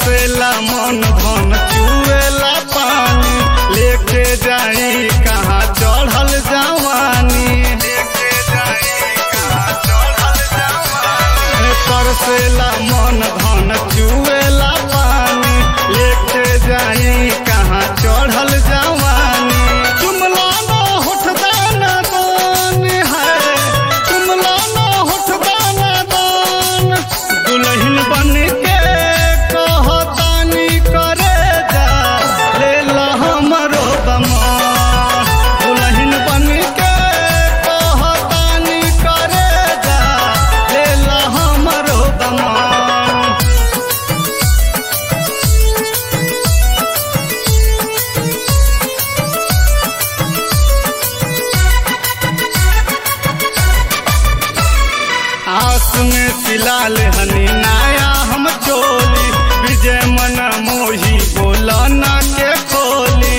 तरसेला मन धन चुएला पानी लेके जाई कहाँ चढ़ल जवानी लेके जाई कहाँ चढ़ल जवानी तरसेला मन धन चुएला पानी लेके जाई कहाँ चढ़ल जवानी जुमला ना होठ दाना दान है जुमला ना होठ दाना दान दुल्हन बन के कहतानी करे जा ले ला हमरो दमान दुल्हन बन के कहतानी करे जा ले ला हमरो दमान आस में तिलाल हनी नाया हम चोली विजय मन मोही बोला ना के खोली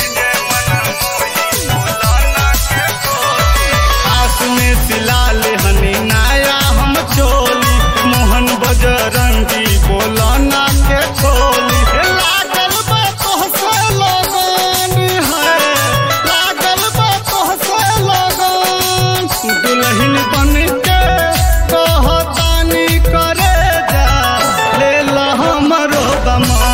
आस में तिलाल हनी नाया हम चोली मोहन बजरंगी बोला ना के खोली लागल बा तोहसे लगन है लागल बा तोहसे लगन दुल्हन बन के कहतानी करे जा ले ला हमरो दमा